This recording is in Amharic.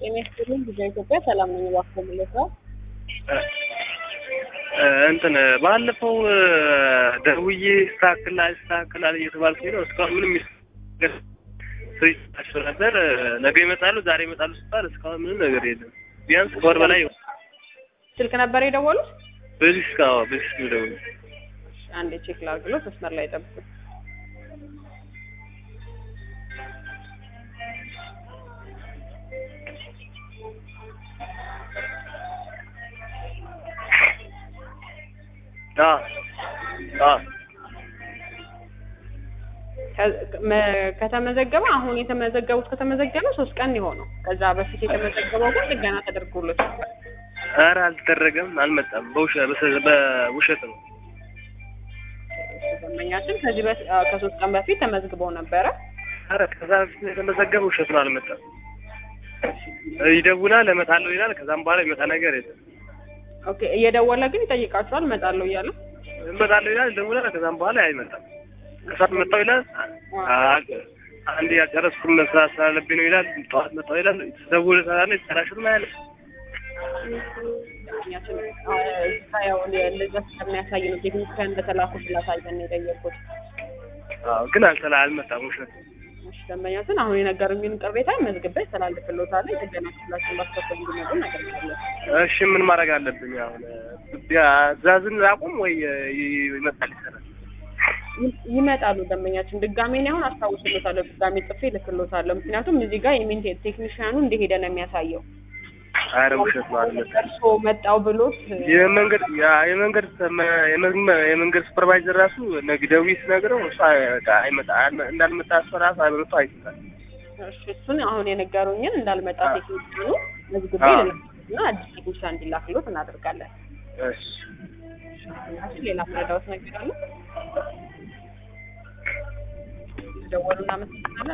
ጤና ይስጥልኝ ጊዜ ኢትዮጵያ ሰላም ነኝ። እባክዎ ምለት ነው እንትን ባለፈው ደውዬ ይስተካከላል ይስተካከላል እየተባልኩኝ ነው። እስካሁን ምንም ስሪቸው ነበር። ነገ ይመጣሉ ዛሬ ይመጣሉ ሲባል እስካሁን ምንም ነገር የለም። ቢያንስ ከወር በላይ ይሆናል። ስልክ ነበር የደወሉት? በዚህ እስካሁን በዚህ ደውዬ አንዴ ቼክ ላድርግሎት። መስመር ላይ ጠብቁ። አዎ አዎ ከተመዘገበ አሁን የተመዘገቡት ከተመዘገበ ሶስት ቀን የሆነው ከዛ በፊት የተመዘገበው ግን ጥገና ተደርጎለት ነበር። ኧረ አልተደረገም፣ አልመጣም። በውሸ- በሰ- በውሸት ነው። ደንበኛችን ከዚህ በፊት ከሶስት ቀን በፊት ተመዝግበው ነበረ። ኧረ ከዛ በፊት የተመዘገበ ውሸት ነው፣ አልመጣም። ይደውላል፣ እመጣለሁ ይላል። ከዛም በኋላ ይመጣ ነገር የለም። ኦኬ እየደወለ ግን ይጠይቃቸዋል እመጣለሁ እያለ እመጣለሁ ይላል፣ ይደውላል። ከዛም በኋላ አይመጣም። ከሰዓት መጣሁ ይላል። አንዴ ያልጨረስኩም መስራት ስላለብኝ ነው ይላል። ጠዋት መጣሁ ይላል። ደውል ሰላለ ተራሽም ያለ ደንበኛችን እዛ ያው እንደዛ ስለሚያሳይ ነው ቴክኒካን እንደተላኩ ስላሳየን ነው የጠየቁት። ግን አልተላ አልመጣም። ውሸት እሺ ደንበኛችን አሁን የነገሩኝን ቅሬታ መዝግቤ ያስተላልፍልዎታል። የጥገና ክፍላችን ባስከፈል እንዲመጡ እናደርጋለን። እሺ ምን ማድረግ አለብኝ አሁን? ትእዛዝን አቁም ወይ ይመጣል ይሰራል? ይመጣሉ ደንበኛችን። ድጋሜ እኔ አሁን አስታውስልዎታለሁ፣ ድጋሜ ጽፌ እልክልዎታለሁ። ምክንያቱም እዚህ ጋር የሜንቴን ቴክኒሽያኑ እንደሄደ ነው የሚያሳየው። አረ ውሸት ነው አልመጣም። እርስዎ መጣው ብሎት የመንገድ ያ- የመንገድ ሰመ- የመንገ- የመንገድ ሱፐርቫይዘር ራሱ ነገ ደውዬ ስነግረው እሱ በቃ አይመጣ እንዳልመጣ እሱ ራሱ አብርቶ አይሰጣል። እሺ እሱን አሁን የነገሩኝን እንዳልመጣ አዎ። ቴክኒሽያኑ መዝግቤ አዎ። ልልክና አዲስ ቴክኒሽያን እንዲላክልዎት እናደርጋለን። እሺ ደንበኛችን ሌላ ፍረዳዎት ነገር አለ? ደወሉ እናመሰግናለን።